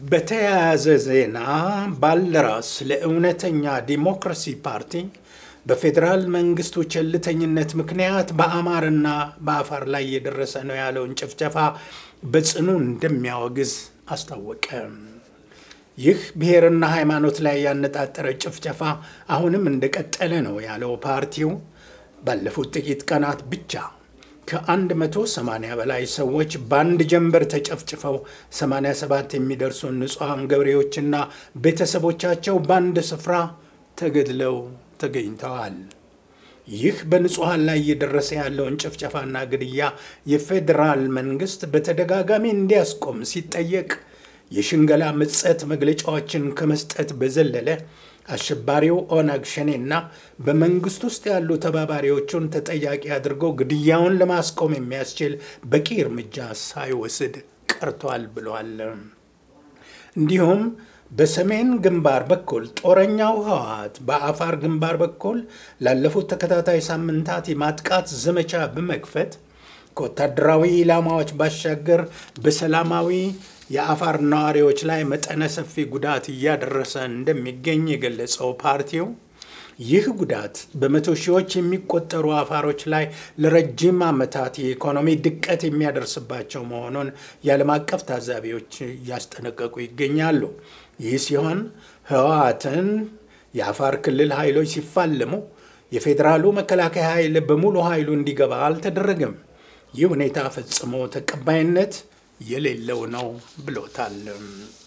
በተያያዘ ዜና ባልደራስ ለእውነተኛ ዲሞክራሲ ፓርቲ በፌዴራል መንግስቱ ቸልተኝነት ምክንያት በአማርና በአፋር ላይ እየደረሰ ነው ያለውን ጭፍጨፋ በጽኑ እንደሚያወግዝ አስታወቀ። ይህ ብሔርና ሃይማኖት ላይ ያነጣጠረ ጭፍጨፋ አሁንም እንደቀጠለ ነው ያለው ፓርቲው ባለፉት ጥቂት ቀናት ብቻ ከ180 በላይ ሰዎች በአንድ ጀንበር ተጨፍጭፈው 87 የሚደርሱ ንጹሐን ገበሬዎችና ቤተሰቦቻቸው በአንድ ስፍራ ተገድለው ተገኝተዋል። ይህ በንጹሐን ላይ እየደረሰ ያለውን ጭፍጨፋና ግድያ የፌዴራል መንግስት በተደጋጋሚ እንዲያስቆም ሲጠየቅ የሽንገላ ምጸት መግለጫዎችን ከመስጠት በዘለለ አሸባሪው ኦነግ ሸኔና በመንግስት ውስጥ ያሉ ተባባሪዎቹን ተጠያቂ አድርጎ ግድያውን ለማስቆም የሚያስችል በቂ እርምጃ ሳይወስድ ቀርቷል ብሏል። እንዲሁም በሰሜን ግንባር በኩል ጦረኛው ህወሓት በአፋር ግንባር በኩል ላለፉት ተከታታይ ሳምንታት የማጥቃት ዘመቻ በመክፈት ከወታደራዊ ኢላማዎች ባሻገር በሰላማዊ የአፋር ነዋሪዎች ላይ መጠነ ሰፊ ጉዳት እያደረሰ እንደሚገኝ የገለጸው ፓርቲው ይህ ጉዳት በመቶ ሺዎች የሚቆጠሩ አፋሮች ላይ ለረጅም ዓመታት የኢኮኖሚ ድቀት የሚያደርስባቸው መሆኑን የዓለም አቀፍ ታዛቢዎች እያስጠነቀቁ ይገኛሉ። ይህ ሲሆን ህወሓትን የአፋር ክልል ኃይሎች ሲፋለሙ የፌዴራሉ መከላከያ ኃይል በሙሉ ኃይሉ እንዲገባ አልተደረገም። ይህ ሁኔታ ፈጽሞ ተቀባይነት የሌለው ነው ብሎታል።